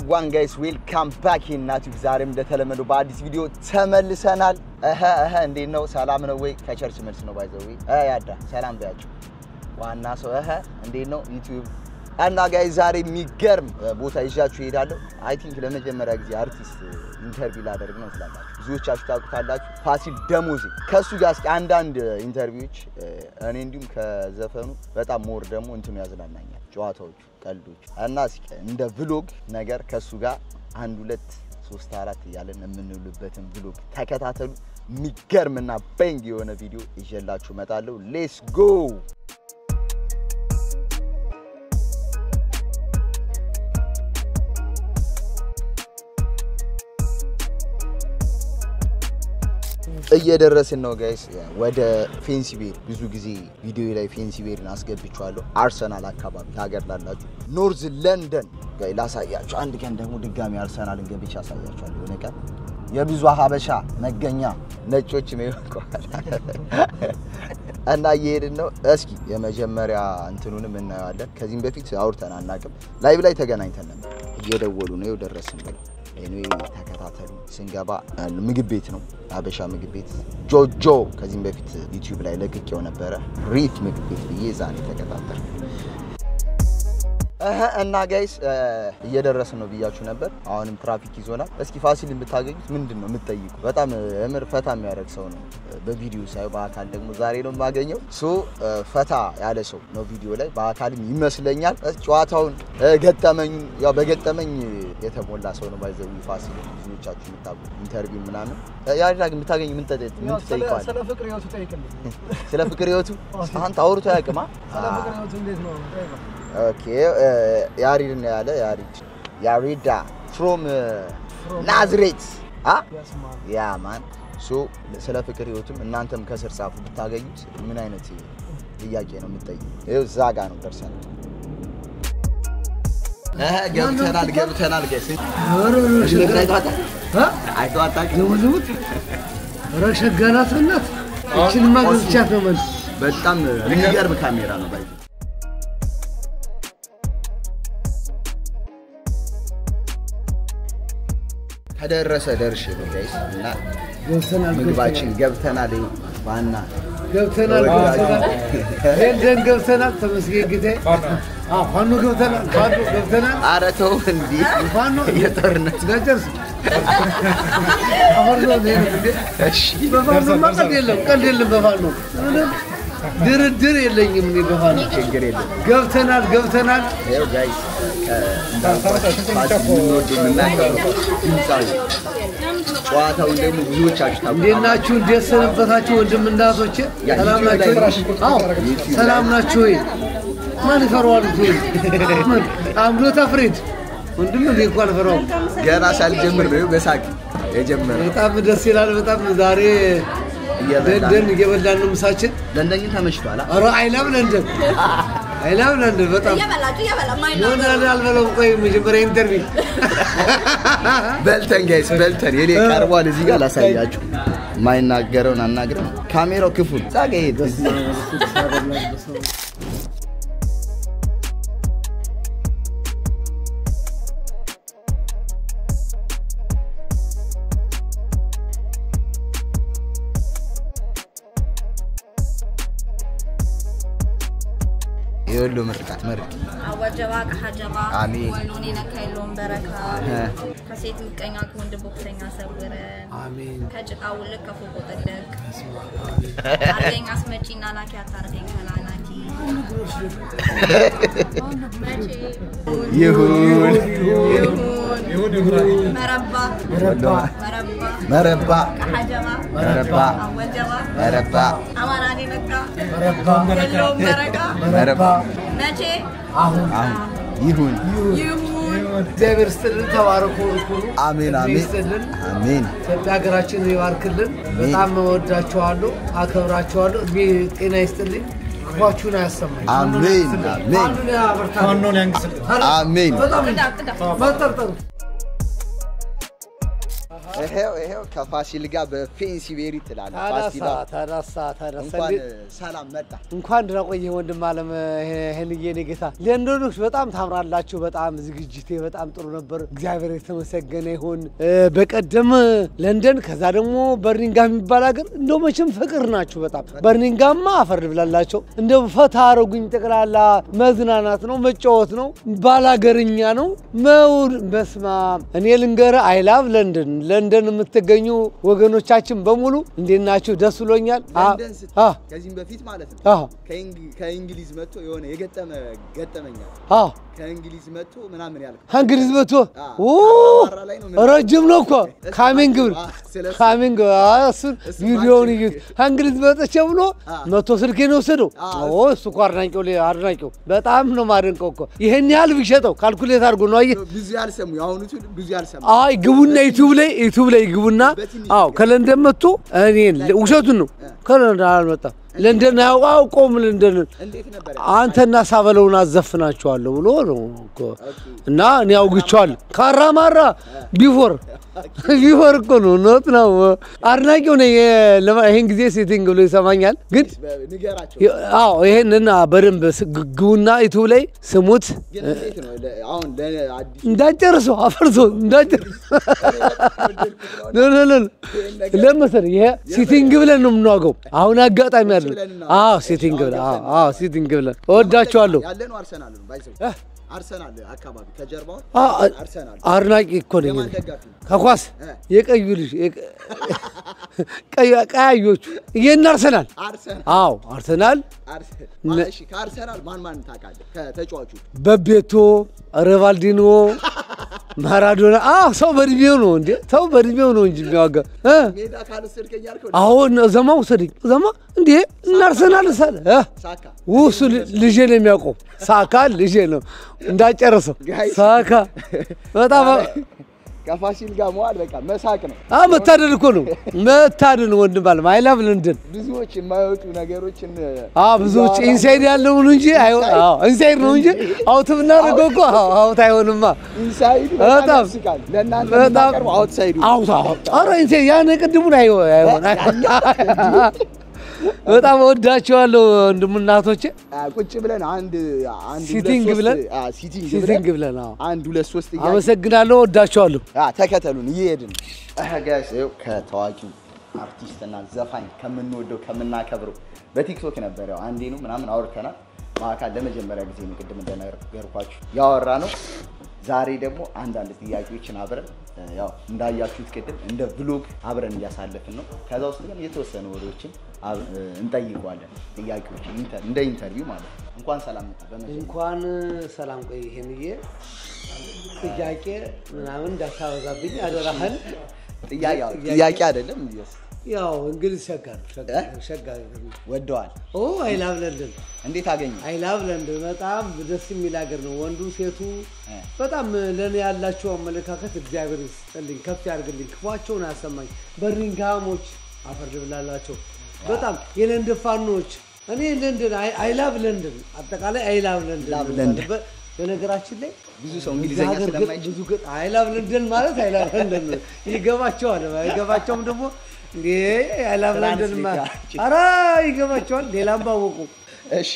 ዋን ጋይስ ዌልካም ባክ ናቲቭ። ዛሬም እንደተለመደው በአዲስ ቪዲዮ ተመልሰናል። እህ እህ እንዴት ነው? ሰላም ነው ወይ? ከቸርች መልስ ነው ባይዘዊ ያዳ ሰላም በያቸው። ዋና ሰው እህ እንዴት ነው? ዩቲዩብ እና ጋይስ ዛሬ የሚገርም ቦታ ይዣችሁ እሄዳለሁ። አይ ቲንክ ለመጀመሪያ ጊዜ አርቲስት ኢንተርቪው ላደርግ ነው ስላላችሁ ብዙዎቻችሁ ታውቁታላችሁ። ፋሲል ደሞዜ ከእሱ ጋር እስኪ አንዳንድ ኢንተርቪዎች እኔ እንዲሁም ከዘፈኑ በጣም ሞር ደግሞ እንትኑ ያዝናናኛል ጨዋታዎቹ ቀልዶች እና እስኪ እንደ ቭሎግ ነገር ከእሱ ጋር አንድ ሁለት ሶስት አራት እያለን የምንውልበትን ቭሎግ ተከታተሉ። የሚገርምና በንግ የሆነ ቪዲዮ ይዤላችሁ እመጣለሁ። ሌስ ጎ እየደረስን ነው ጋይስ፣ ወደ ፌንሲ ቤር። ብዙ ጊዜ ቪዲዮ ላይ ፌንሲ ቤርን አስገብቼዋለሁ። አርሰናል አካባቢ ሀገር ላላችሁ ኖርዝ ለንደን ጋይ ላሳያችሁ። አንድ ቀን ደግሞ ድጋሚ አርሰናልን ገብቼ አሳያችኋለሁ። የሆነ ቀን የብዙ ሀበሻ መገኛ ነጮች ይወቀዋል እና እየሄድን ነው። እስኪ የመጀመሪያ እንትኑንም እናየዋለን። ከዚህም በፊት አውርተን አናውቅም። ላይቭ ላይ ተገናኝተን ነበር። እየደወሉ ነው። ይኸው ደረስን ብለው ኤኒዌይ ተከታተሉ። ስንገባ ምግብ ቤት ነው፣ አበሻ ምግብ ቤት ጆጆ። ከዚህም በፊት ዩቲዩብ ላይ ለቅቄው ነበረ። ሪት ምግብ ቤት ብዬ ዛኔ ተከታተል እና ጋይስ እየደረስን ነው ብያችሁ ነበር። አሁንም ትራፊክ ይዞናል። እስኪ ፋሲልን ብታገኙት ምንድን ነው የምትጠይቁ? በጣም እምር ፈታ የሚያደርግ ሰው ነው በቪዲዮ ሳይ፣ በአካል ደግሞ ዛሬ ነው የማገኘው። ሶ ፈታ ያለ ሰው ነው ቪዲዮ ላይ፣ በአካልም ይመስለኛል። ጨዋታውን ገጠመኙ፣ ያው በገጠመኝ የተሞላ ሰው ነው ባይዘው ፋሲል። ብዙዎቻችሁ የምታውቁ ኢንተርቪው ምናምን ያዳ ግን ብታገኝ ምን ትጠይቀዋል? ስለ ፍቅር ህይወቱ ጠይቅልኝ። ስለ ፍቅር ህይወቱ አንተ አውርቶ ያቅማ ስለ ፍቅር ህይወቱ እንዴት ነው ጠይቀው። ኦኬ ያሪድ ነው ያለ ያሪድ ያሪዳ ፍሮም ናዝሬት አ ያስማ ያ ማን ሶ ስለ ፍቅር ህይወቱም እናንተም ከስር ጻፉ ብታገኙት ምን አይነት ጥያቄ ነው የምትጠይቁ? ይኸው እዛ ጋ ነው ደርሰናል። እህ ገብተናል ገብተናል። ገስ ዝሙዝሙት ረሸጋናት ናት። እችንማ ገዝቻት ነው መልስ በጣም የሚገርም ካሜራ ነው ባይ ከደረሰ ደርሽ ነው ጋይስ እና ገብተናል ምግባችን ገብተናል። ይኸው ዋና ገብተናል ገብተናል ሄደን ገብተናል። ተመስገን ጌታዬ። አዎ ፋኖ ገብተናል ፋኖ ገብተናል። ኧረ ተው እንዲህ ፋኖ የጦርነት ገጨርስ አፈር ነው ይሄ እንዴ እሺ በፋኖማ ቀልድ የለም ቀልድ የለም በፋኖ ምንም ድርድር የለኝም እኔ በፋኖ ችግር የለም። ገብተናል ገብተናል ይኸው ጋይስ እንዳልኳችሁ ፋሲል የምንወደው የምናከብረው ድምፃዊ ጨዋታውን ደግሞ ብዙዎቻችሁ እንዴት ታውቁታላችሁ። ናችሁ? እንዴት ሰነበታችሁ? ወንድም እናቶቼ ያ ሰላም ዩቲዩብ ላይ ናችሁ? ወይ? አዎ ዩቲዩብ ሰላም ላይ- ናችሁ ወይ? ማን ይፈራዋል? እኮ ምን አምዶት አፍሬድ ወንድም እኔ እኮ አልፈራውም። ገና ሳልጀምር ነው ይኸው በሳቅ የጀመረው። በጣም ደስ ይላል። በጣም ዛሬ እየበላን ለንደን እየበላን ነው ምሳችን። ለንደን ግን ተመችቷል። አ? ኧረ አይላም ለንደን አይላም ለንደን በጣም እየበላችሁ እየበላ የሆነ አልበለውም። ቆይ መጀመሪያ ኢንተርቪው በልተን ጋይስ በልተን የኔ ቀርቧል። እዚህ ጋር ላሳያችሁ። የማይናገረውን አናግረን ካሜራው ክፉል ዛጋ ሄድ የወሎ ምርቃት መርቅ አወጀባ ቀሐጀባ አሜን። ወሎኔ ነካ የለውም በረካ እ። ከሴት ምቀኛ ከወንድ ቦክሰኛ ሰውረን አሜን ከጭቃ ውልቅ ከፎቆ ጥልቅ አርገኝ አስመጪና ላኪ አታርገኝ ከላላኪ መቼ ይሁን ይሁን መረባ ወሎ መረባ መረባ ቀሐጀባ መረባ አወጀባ መረባ አማራኔ ነካ የለውም በረካ መረባ መቼ አሁን አሁን ይሁን ይሁን እግዚአብሔር ይስጥልን። ተባረኩ ርኩኑ አሜን አሜን ይስጥልን። አሜን ኢትዮጵያ ሀገራችንን ይባርክልን። በጣም እወዳችኋለሁ፣ አከብራችኋለሁ። እድሜ ጤና ይስጥልኝ፣ ክፏችሁን አያሰማኝ። አሜን አሜን ፋኑን ያበርታል። ፋኖን ያንግስልን። አሜን በጣም ቅዳ ቅዳ መጠርጠሩ ይሄው ይሄው ከፋሲል ጋር በፌንሲ ቤሪ ትላለህ። ተነሳ ፋሲል ተነሳ ተነሳ እንኳን እንዴት- ሰላም መጣ። እንኳን ደህና ቆየህ ወንድም አለም ይሄንዬ እኔ ጌታ ለንደኖች በጣም ታምራላችሁ። በጣም ዝግጅቴ በጣም ጥሩ ነበር። እግዚአብሔር የተመሰገነ ይሁን። እ፣ በቀደም ለንደን ከዛ ደግሞ በርኒንጋም የሚባል ሀገር እንደው መቼም ፍቅር ናችሁ በጣም በርኒንጋማ አፈር ብላላቸው እንደው ፈታ አረጉኝ። ጠቅላላ መዝናናት ነው መጫወት ነው ባላገርኛ ነው መውል በስማ እኔ ልንገርህ አይላቭ ለንደን ለንደን የምትገኙ ወገኖቻችን በሙሉ እንዴት ናችሁ? ደስ ብሎኛል። አ- ለንደን ስትል አ ከዚህም በፊት ማለት ነው አ ከእንግ- ከእንግሊዝ መጥቶ የሆነ የገጠመ ገጠመኛል አ ከእንግሊዝ መጥቶ ምናምን ያልከው እንግሊዝ መቶ አ፣ ኦ አራራ ላይ ነው ምን- ረጅም ነው እኮ ካሚንግ ብል አ፣ ስለሱ- ካሚንግ እሱን እሱ ቪዲዮውን ማንችል- እዩት። እንግሊዝ መጥቼ ብሎ አ። መቶ ስልኬን የወሰደው አ፣ ኦ እሱ እኮ አድናቂው ሊ- አድናቂው በጣም ነው ማደንቀው እኮ ይሄን ያህል ቢሸጠው ካልኩሌት አድርጎ ነው አየህ። ብዙ ያልሰሙ የአሁኑ ትውልድ ብዙ ያልሰሙ አይ ግቡና ዩቲዩብ ላይ ዩቲዩብ ላይ ግቡና በትንሽ አዎ ከለንደን መጥቶ እኔን ውሸቱን ነው ከለንደን አልመጣም ለንደን አያውቅ አውቀውም ለንደንን እንዴት ነበር አንተና ሳበለውን አዘፍናቸዋለሁ ብሎ ነው እኮ እና እኔ አውግቸዋለሁ። ካራማራ ቢፎር ቢፎር እኮ ነው ኖት ነው አድናቂው ነኝ። ለማ- ይሄን ጊዜ ሴቲንግ ብሎ ይሰማኛል። ግን ንገራቸው አዎ ይሄንና በደንብ ስ- ግ- ግቡና ዩቱብ ላይ ስሙት። ግን እንዴት ነው ለ- አሁን ለአዲስ እንዳጨርሰው አፈርሶ እንዳጨርሰው ኖ ኖ ኖ ለምን መሰለህ ይሄ ሲቲንግ ብለን ነው የምንዋገው። አሁን አጋጣሚ አለ። ብለን እናወራ። አዎ ሲቲንግ ብለን አዎ አዎ ሲቲንግ ብለን እወዳቸዋለሁ። ያለ ነው አርሰናል ነው ባይዘው አርሰናል አካባቢ ከጀርባው አ- አርሰናል አድናቂ እኮ ነኝ የማን እኔ። ደጋፊ ነው? ከኳስ እ። የቀዩ ልጅ የቀ- ቀዩ- ቀያዮቹ ይሄን አርሰናል አርሰናል አዎ አርሰናል አርሰናል ነ- ማ- እሺ ከአርሰናል ማን ማን ታውቃለህ ከተጫዋቹ በቤቶ ሪቫልዲኖ ማራዶና አዎ ሰው በእድሜው ነው እንዴ ሰው በእድሜው ነው እንጂ የሚዋጋ እ? ሜዳ ካልወሰድከኝ ያልከው አዎ እነ- ዘማ ውሰደኝ ዘማ እንዴ እና አርሰናል ሳለ እ? ሳካ ውሱ ልጄ ነው የሚያውቀው ሳካ ልጄ ነው እንዳጨረሰው ጋይስ። ሳካ በጣም ከፋሲል ጋር መዋል በቃ መሳቅ ነው። አ መታደል እኮ ነው መታደል ወንድም አለም አይላቭ ለንደን ብዙዎች የማይወጡ ነገሮችን አ ብዙዎች ኢንሳይድ ያለው ነው እንጂ አይ አዎ ኢንሳይድ ነው እንጂ አውት ብናደርገው እኮ አዎ አውት አይሆንማ ኢንሳይድ በጣም በጣም ያስቃል። ለእናንተ በጣም የምናቀርበው አውትሳይዱ አውት አውት ኧረ ኢንሳይድ ያን ቅድሙን አይ አይሆን በጣም እወዳቸዋለሁ ወንድም እናቶቼ ቁጭ ብለን አንድ አንድ ሲቲንግ ሁለት ሶስት- ብለን? አ፣ ሲቲንግ ሲቲንግ ብለን ብለን አዎ አንድ ሁለት ሶስት እያልን አመሰግናለሁ እወዳቸዋለሁ አ፣ ተከተሉን እየሄድን አህ ጋይስ ይኸው ከታዋቂው አርቲስትና ዘፋኝ ከምንወደው ከምናከብረው በቲክቶክ ነበር ያው አንዴ ነው ምናምን አውርተናል። በአካል ለመጀመሪያ ጊዜ ነው ቅድም እንደነገርኳችሁ ያወራ ነው። ዛሬ ደግሞ አንዳንድ ጥያቄዎችን አብረን እ፣ ያው እንዳያችሁት ቅድም እንደ ብሎግ አብረን እያሳለፍን ነው። ከዛ ውስጥ ግን የተወሰኑ ወሬዎችን አብ- እ፣ እንጠይቀዋለን። ጥያቄዎችን ኢንተር- እንደ ኢንተርቪው ማለት ነው። እንኳን ሰላም መጣ። በመጀመሪያ እንኳን ሰላም ቆይ ይሄንዬ ጥያቄ ምናምን እንዳታበዛብኝ አደራህን ጥያቄ ጥያቄ አይደለም ያው እንግሊዝ ሸጋ ነው ሸጋ እ? ሸጋ ሀገር ነው። ወደዋል። ኦ አይ ላቭ ለንደን እንዴት አገኘ? አይ ላቭ ለንደን በጣም ደስ የሚል ሀገር ነው። ወንዱ ሴቱ እ። በጣም ለእኔ ያላቸው አመለካከት እግዚአብሔር ይስጥልኝ፣ ከፍ ያድርግልኝ፣ ክፏቸውን አያሰማኝ። በርሚንግሃሞች አፈር ልብላላቸው በጣም የለንደን ፋኖች እኔ ለንደን አይ ላቭ ለንደን አጠቃላይ አይ ላቭ ለንደን ላቭ ነው ለንደን። የሚባለው። በነገራችን ላይ ብዙ ሰው እዚህ እንግሊዝኛ ሀገር ግን ስለማይችል ብዙ ግን አይ ላቭ ለንደን ማለት አይ ላቭ ለንደን ነው። ይገባቸዋል። አይገባቸውም ደግሞ እንዴ አይ ላቭ ለንደን ማ ትራንስሌት ኧረ ይገባቸዋል። ሌላም ባወቁ እሺ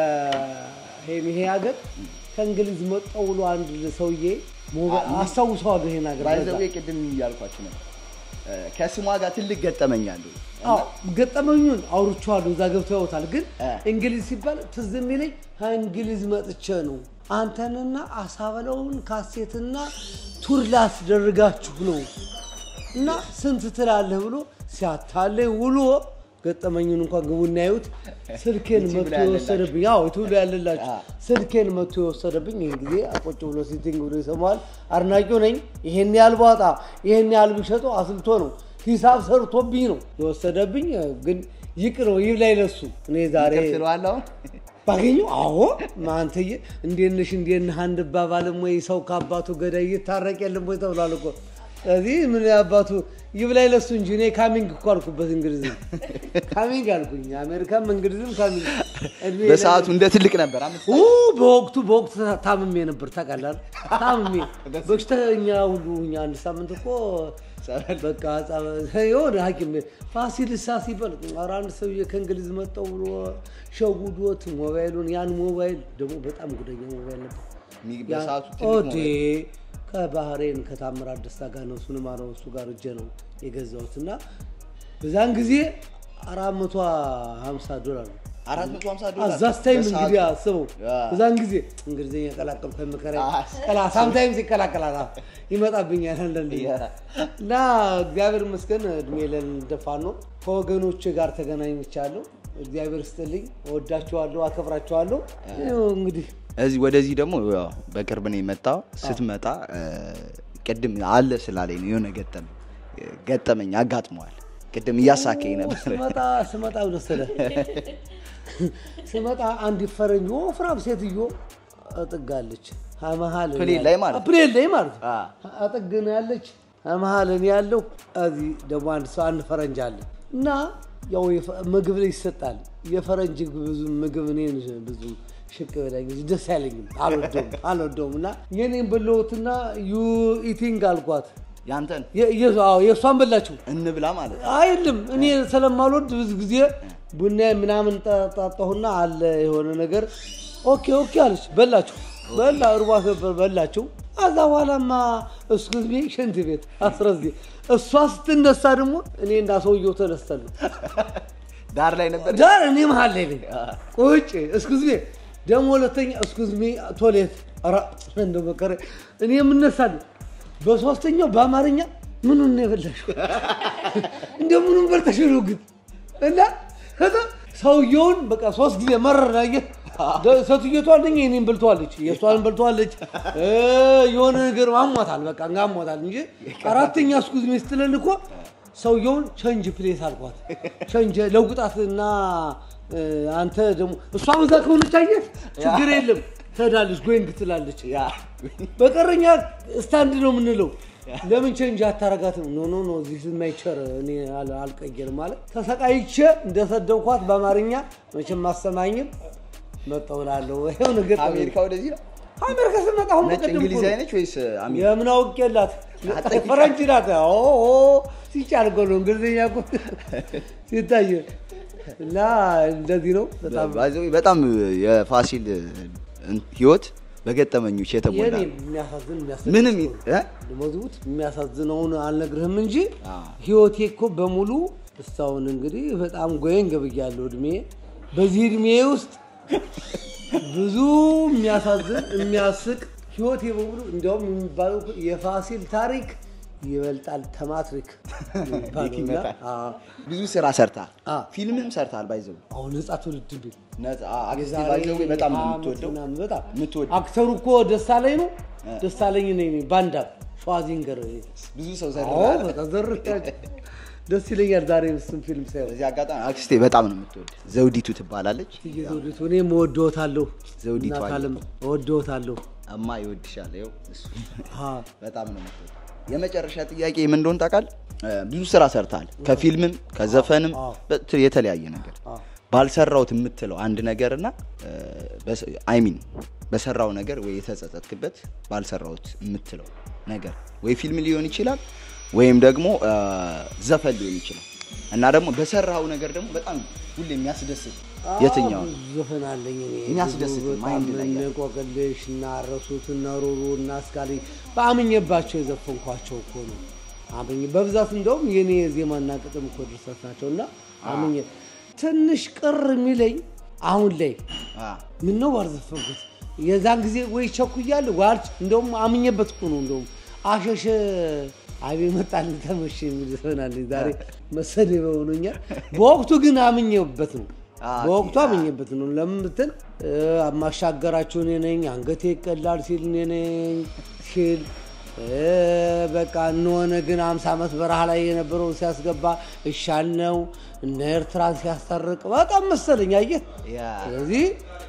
ይሄን ይሄ ሀገር ከእንግሊዝ መጣው ብሎ አንድ ሰውዬ ሞባ- አስታውሰዋለሁ ይሄን ሀገር በዛ። ባይዘዌ ቅድም እያልኳችሁ ነው እ፣ ከስሟ ጋር ትልቅ ገጠመኝ አለው። አዎ ገጠመኙን አውርቼዋለሁ። እዛ ገብተው ያውታል። ግን እ። እንግሊዝ ሲባል ትዝ የሚለኝ ከእንግሊዝ መጥቼ ነው አንተንና አሳበለውን ካሴትና ቱር ላስደርጋችሁ ነው እና ስንት ትላለህ ብሎ ሲያታለኝ ውሎ ገጠመኙን እንኳን ግቡና ያዩት። ስልኬን ዩቲዩብ መቶ ላይ ያለላችሁ። የወሰደብኝ ያው ዩቲዩብ ላይ ያለላችሁ አ። ስልኬን መቶ የወሰደብኝ ይህን ጊዜ ቁጭ ብሎ ሲቲንግ ብሎ ይሰማዋል። አድናቂው ነኝ። ይሄን ያህል ባወጣ ይሄን ያህል ቢሸጠው አስልቶ ነው ሂሳብ ሰርቶብኝ ነው የወሰደብኝ። ግን ይቅር ነው ይህ ላይ ለሱ እኔ ዛሬ ይቅር ትለዋለህ አሁን? ባገኘው አዎ ማንተዬ እንዴት ነሽ እንዴት ነህ አንድ ባባልም ወይ ሰው ከአባቱ ገዳይ ይታረቅ የለም ወይ ተብሏል እኮ ስለዚህ ምን አባቱ ይብላኝ ለሱ እንጂ እኔ ካሚንግ እኮ አልኩበት እንግሊዝም ካሚንግ አልኩኝ። አሜሪካም እንግሊዝም ካሚንግ እድሜ በሰዓቱ እንደ ትልቅ ነበር። አምስት ኡ በወቅቱ በወቅቱ ታምሜ ነበር ታውቃለህ። ታምሜ በሽተኛ ሁሉ ሁኜ አንድ ሳምንት እኮ በቃ ጸበ- የሆነ ሐኪም ቤት ፋሲል ሳ ሲበል ኧረ አንድ ሰውዬ ከእንግሊዝ መጣው ብሎ ሸጉዶት ሞባይሉን ያን ሞባይል ደግሞ በጣም ጉደኛ ሞባይል ነበር። ሚ- በሰዓቱ ትልቅ ኦዴ ሞባይል። ከባህሬን ከታምራት ደስታ ጋር ነው እሱንም አለው እሱ ጋር እጄ ነው የገዛሁት እና በዛን ጊዜ አራት መቶ ሀምሳ ዶላር ነው። 450 ዶላር አዛስ ታይም በሰዓቱ። እንግዲህ አስበው ያ። በዛን ጊዜ እንግሊዝኛ ቀላቀልኩ ከመከራ አ- ቀላ ሳምታይምስ ይቀላቀላል አዎ፣ ይመጣብኛል አንዳንድ ጊዜ። ያ። እና እግዚአብሔር ይመስገን እድሜ ለልደፋ ነው ከወገኖች ጋር ተገናኝቻለሁ። እግዚአብሔር ስጥልኝ፣ እወዳችኋለሁ፣ አከብራችኋለሁ። ይኸው እንግዲህ እዚህ ወደዚህ ደግሞ ያው በቅርብ ነው የመጣው። ስትመጣ እ፣ ቅድም አለ ስላለኝ ነው የሆነ ገጠመኝ ገጠመኝ አጋጥመዋል። ቅድም እያሳከኝ ነበር። ስመጣ ስመጣ ወደሰለ ስመጣ አንድ ፈረኝ ወፍራም ሴትዮ አጥጋለች መሀል ፕሌን ላይ ማለት ነው። ፕሌን ላይ ማለት ነው። አ። አጠግን ያለች መሀል እኔ ያለው እዚህ ደግሞ አንድ ሰው አንድ ፈረንጅ አለ እና ያው የፈ- ምግብ ላይ ይሰጣል። የፈረንጅ ብዙ ምግብ እኔን ብዙ ሽቅ በላኝ ደስ አይለኝም፣ አልወደውም አልወደውም እና የኔን በለውትና ዩ ኢቲንግ አልኳት። ያንተን የ- የ- አዎ፣ የእሷን በላችሁ እንብላ ማለት ነው። አይልም እኔ ስለማልወድ ብዙ ጊዜ ቡና ምናምን ጠ- ጠጣሁና አለ የሆነ ነገር ኦኬ ኦኬ አለች። በላችሁ በላ እርቧት ነበር በላችሁ። ከዛ በኋላማ እስኩዝ ሚ ሽንት ቤት አስረዚ እሷ ስትነሳ ደግሞ እኔ እና ሰውየው ተነስተን ነው ዳር ላይ ነበር። ዳር እኔ መሀል ላይ ነኝ ቁጭ እስኩዝ ሚ ደግሞ ሁለተኛ እስኩዝ ሚ ቶሌት ኧረ እንደው መከረ እኔ የምነሳለሁ በሶስተኛው በአማርኛ ምኑን ነው የበላሽው እንደ ምኑን በልተሽ ነው ግን እና ከዛ ሰውየውን በቃ ሶስት ጊዜ መረር አየህ ሴትዮቷ አንደኛ የኔን በልተዋለች የእሷን በልተዋለች እ የሆነ ነገር አሟታል በቃ አሟታል እንጂ አራተኛ እስኩዝ ሚ ስትለን እኮ ሰውየውን ቸንጅ ፕሌስ አልኳት ቸንጅ ለውጣት እና እ፣ አንተ ደግሞ እሷ በዛ ከሆነች አየህ ችግር የለም ትሄዳለች ጎይንግ ትላለች ያ በቀረኛ ስታንድ ነው የምንለው። ለምን ቼንጅ አታረጋትም? ኖ ኖ ኖ ዚስ ማይቸር እኔ አል- አልቀየርም ማለት ተሰቃይቼ እንደሰደብኳት በአማርኛ መቼም ማሰማኝም መጣሁ እላለሁ። ይኸው ነገር አሜሪካ ወደዚህ ነው። አሜሪካ ስመጣ አሁን ነጭ በቀደም እኮ እንግሊዝ ነው። አይነች ወይስ አሜሪካ? የምን አውቄላት ፈረንጅ ናት። ኦ ኦ፣ ሲቻል እኮ ነው እንግሊዝኛ እኮ ሲታይ እና እንደዚህ ነው በጣም ባይ ዘ ወይ በጣም የፋሲል ህይወት በገጠመኞች የተሞላ የኔ ነው። የሚያሳዝን የሚያስደስት ምንም ነው። እ? ደሞዝቡት የሚያሳዝነውን አልነግርህም እንጂ አዎ። ህይወቴ እኮ በሙሉ እስካሁን እንግዲህ በጣም ጎየን ገብያለሁ። እድሜ በዚህ እድሜ ውስጥ ብዙ የሚያሳዝን የሚያስቅ ህይወቴ በሙሉ እንዲያውም የሚባለው እኮ የፋሲል ታሪክ ይበልጣል ተማትሪክ የሚባለው እና፣ ይመጣል። አዎ፣ ብዙ ስራ ሰርታል። አዎ። ፊልምም ሰርታል። ባይዘው አሁን ነጻ ትውልድ ቢል ነፃ አክስቴ ባይዘው በጣም ነው ዓመት የምትወደው ምናምን በጣም የምትወደው አክተሩ እኮ ደሳለኝ ነው ደሳለኝ ነኝ ባንዳ ሸዋዚንገር ብዙ ሰው አዎ ሰርታል። በቃ ዘር ደስ ይለኛል። ዛሬ እሱን ፊልም ሳይሆን በዚህ አጋጣሚ አክስቴ በጣም ነው የምትወድ። ዘውዲቱ ትባላለች። እየዘውዲቱ እኔም እወድዎታለሁ። ዘውዲቱ እናት አለ። ዓለም እወድዎታለሁ። እማ ይወድሻል። ይኸው እሱ አ፣ በጣም ነው የምትወድ። የመጨረሻ ጥያቄ ምን እንደሆነ ታውቃለህ? እ፣ ብዙ ስራ ሰርታል። ከፊልምም ከዘፈንም አዎ። በት- የተለያየ ነገር አዎ። ባልሰራውት የምትለው አንድ ነገር እና አይሚን በሰራው ነገር ወይ የተጸጸትክበት ባልሰራውት የምትለው ነገር ወይ ፊልም ሊሆን ይችላል ወይም ደግሞ እ፣ ዘፈን ሊሆን ይችላል እና ደግሞ በሰራው ነገር ደግሞ በጣም ሁሌ የሚያስደስት የትኛው ነው? ብዙ ዘፈን አለኝ እኔ የሚያስደስት ብዙ በጣም ማይንድ ላይ ያለ። እነ ቆቅልሽ እና ረሱት እና ሩሩ እና እስካሊ በአምኜባቸው የዘፈንኳቸው እኮ ነው። አምኜ በብዛት እንደውም የኔ ዜማና ቅጥም እኮ ድርሰት ናቸው እና አምኜ ትንሽ ቅር የሚለኝ አሁን ላይ አ፣ ምን ነው ባልዘፈንኩት የዛን ጊዜ ወይ ቸኩያለሁ ወይ አልች እንደውም አምኜበት እኮ ነው እንደውም አሸሸ አቤ መጣል ተመሸ የሚል ዘፈን አለኝ። ዛሬ መሰደብ ሆኖኛል። በወቅቱ ግን አምኜበት ነው አ፣ በወቅቱ አ። አምኜበት ነው። ለምን ብትል እ፣ ማሻገራችሁ እኔ ነኝ፣ አንገቴ ይቀላል ሲል እኔ ነኝ ሲል እ፣ በቃ እንሆነ ግን አምሳ ዓመት በረሃ ላይ የነበረውን ሲያስገባ እሻል ነው እነ ኤርትራን ሲያስታርቅ በጣም መሰለኝ አየህ። ያ ስለዚህ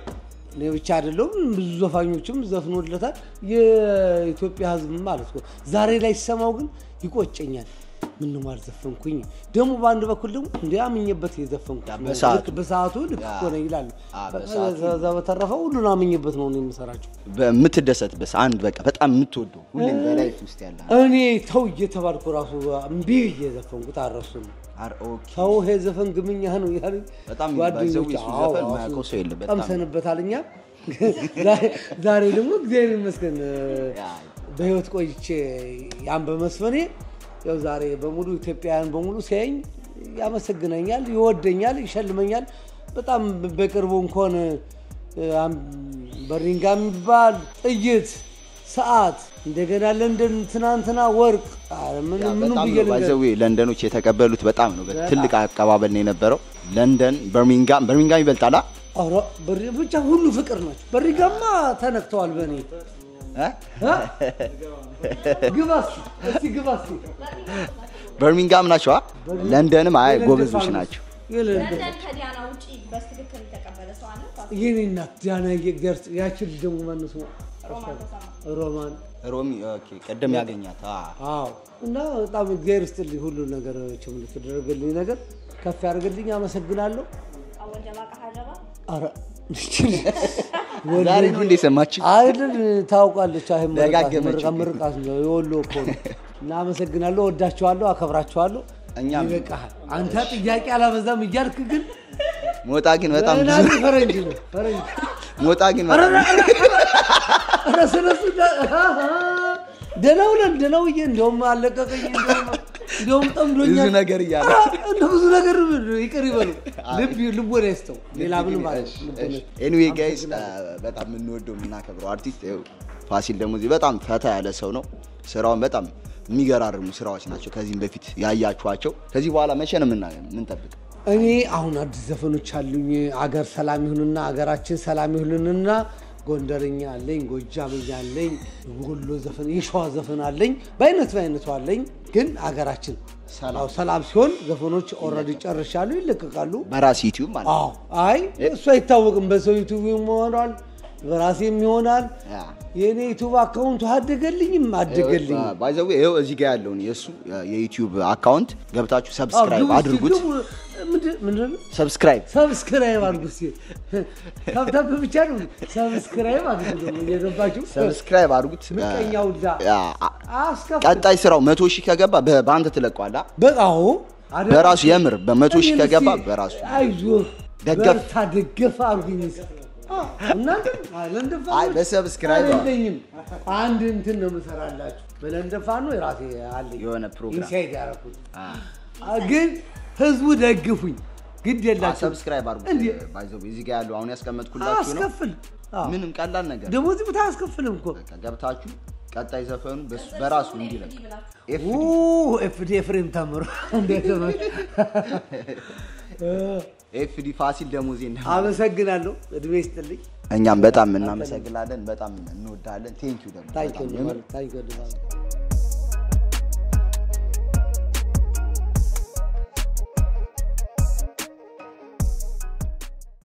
እኔ ብቻ አይደለሁም ብዙ ዘፋኞችም ዘፍኖለታል። የኢትዮጵያ ሕዝብ ማለት ነው። ዛሬ ላይ ሲሰማው ግን ይቆጨኛል። ምንም አልዘፈንኩኝ። ደግሞ በአንድ በኩል ደግሞ እንዲ አምኜበት የዘፈንኩት ነው። በሰዓቱ። ልክ በሰዓቱ ልክ እኮ ነው ይላሉ። አ፣ በሰዓቱ። ከዛ በተረፈ ሁሉን አምኜበት ነው እኔ የምሰራቸው። በምትደሰትበት አንድ በቃ በጣም የምትወደው ሁሌም በላይፍ ውስጥ ያለ እኔ ተው እየተባልኩ ራሱ እምቢ እየዘፈንኩት አረሱም አር ኦኬ ተው ይሄ ዘፈን ግምኛ ነው ያሉኝ በጣም ጓደኞች። ባይዘው የሱ አዎ፣ ዘፈን አዎ፣ የማያውቀው ሰው የለም። በጣም ቀምሰንበታል እኛ ዛሬ- ዛሬ ደግሞ እግዚአብሔር ይመስገን ያ። በህይወት ቆይቼ ያን በመስፈኔ ያው ዛሬ በሙሉ ኢትዮጵያውያን በሙሉ ሲያየኝ ያመሰግነኛል፣ ይወደኛል፣ ይሸልመኛል። በጣም በቅርቡ እንኳን አም- በሪንጋ የሚባል ጥይት፣ ሰዓት እንደገና ለንደን ትናንትና ወርቅ ኧረ ምን ያ ምኑ በጣም ብዬ ነው ልንገርህ? ባይዘዌ ለንደኖች የተቀበሉት በጣም ነው በጣም። ትልቅ አቀባበል ነው የነበረው። ለንደን፣ በርሚንጋም በርሚንጋም ይበልጣል አ? ኧረ በሪ- ብቻ ሁሉ ፍቅር ናቸው። በሪጋማ ተነክተዋል በእኔ እ? እ? ግባ እስኪ እስኪ ግባ እስኪ በርሚንጋም ናቸው አ? ለንደንም አይ የለንደን ጎበዞች ፋኖስ። ናቸው። የለንደን ለንደን ከዲያና ውጪ በትክክል የተቀበለ ሰው አለ? የኔ እናት ዲያና የገርጽ ያችን ልጅ ደግሞ ማነው ስሟ? ሮማን ተሰማ። ሮማን ሮሚ ኦኬ፣ ቅድም ያገኛት አ። አዎ። እና በጣም እግዚአብሔር ይስጥልኝ ሁሉ ነገር ችም ለተደረገልኝ ነገር ከፍ ያደርግልኝ። አመሰግናለሁ። አወል ጀባ ቀሃ ጀባ ኧረ ዛሬ ነው እንደ ሰማችሁ? አይደል ታውቃለች። አይ ምርቃት ደጋገመችው። ምርቃት ምርቃት ነው የወሎ እኮ ነው። እና አመሰግናለሁ፣ ወዳችኋለሁ፣ አከብራችኋለሁ። እኛም ይበቃሃል። አንተ ጥያቄ አላበዛም እያልክ ግን ሞጣ ግን በጣም ብዙ ናዚ ፈረንጅ ነው ፈረንጅ ሞጣ ግን ኧረ በጣም ኧረ ስለሱ ደህና ውለን ደህና ውዬ እንደውም አለቀቀኝ እንደውም እንደውም ጠምዶኛል ብዙ ነገር እያለ ኧረ እንደ ብዙ ነገር ይቅር ይበሉ ልብ ልቦና ይስጠው ሌላ ምንም ማለት ኤኒዌይ ጋይስ በጣም የምንወደው የምናከብረው አርቲስት ይኸው ፋሲል ደግሞ እዚህ በጣም ፈታ ያለ ሰው ነው። ስራውን በጣም የሚገራርሙ ስራዎች ናቸው። ከዚህም በፊት ያያችኋቸው። ከዚህ በኋላ መቼ ነው የምና- የምንጠብቅ? እኔ አሁን አዲስ ዘፈኖች አሉኝ አገር ሰላም ይሁንና አገራችን ሰላም ይሁንንና ጎንደርኛ አለኝ ጎጃምኛ አለኝ ወሎ ዘፈን የሸዋ ዘፈን አለኝ በአይነት በአይነቱ አለኝ ግን አገራችን ሰላም። አዎ፣ ሰላም ሲሆን ዘፈኖች ኦልሬዲ ጨርሻሉ ይለቀቃሉ በራስ ዩቲዩብ ማለት ነው። አዎ አይ እሱ አይታወቅም። በሰው ዩቱብ ይሆናል፣ በራሴም ይሆናል። ያ። የእኔ ዩቱብ አካውንቱ አደገልኝም አደገልኝ። ባይዘዌ ይኸው እዚህ ጋር ያለውን የእሱ የዩቲዩብ አካውንት ገብታችሁ ሰብስክራይብ አድርጉት። ምንድን ነው ሰብስክራይብ ሰብስክራይብ አድርጉ። እስኪ ታብታብ ብቻ ነው ሰብስክራይብ አድርጉ። ደግሞ እየገባችሁ ሰብስክራይብ አድርጉት። ምቀኛ ውላ ያ፣ አስከፍ ቀጣይ ስራው መቶ ሺህ ከገባ በ- በአንተ ትለቀዋለህ። በቃው በራሱ የምር በመቶ ሺህ ከገባ በራሱ አይዞህ ደገፍ። በርታ ደገፍ አድርጉኝ። እስኪ። አዎ፣ እናንተ ለንደን ፋኖች አይ፣ በሰብስክራይብ ነው። አይደለኝም። አንድ እንትን ነው የምሰራላችሁ በለንደን ፋኖ የራሴ አለኝ የሆነ ፕሮግራም። ኢንሳይድ ያደረኩት ግን ህዝቡ ደግፉኝ። ግድ የላቸው ሰብስክራይብ አድርጉት። እንዴ? ባይዘዌ እዚህ ጋር ያለው አሁን ያስቀመጥኩላችሁ ነው። አስከፍል ምንም ቀላል ነገር ደግሞ እዚህ ቦታ አያስከፍልም እኮ በቃ ገብታችሁ ቀጣይ ዘፈኑ በሱ- በራሱ እንዲለቅ ኤፍ ኡ፣ ኤፍዲ ኤፍሬም ተምሮ እንዴት ነው? ኤፍዲ ፋሲል ደሞዜ እንደ አመሰግናለሁ። እድሜ ይስጥልኝ። እኛም በጣም እናመሰግናለን። በጣም እንወዳለን። ቴንኪው ደግሞ ታንኪ በጣም የምር ታንኪ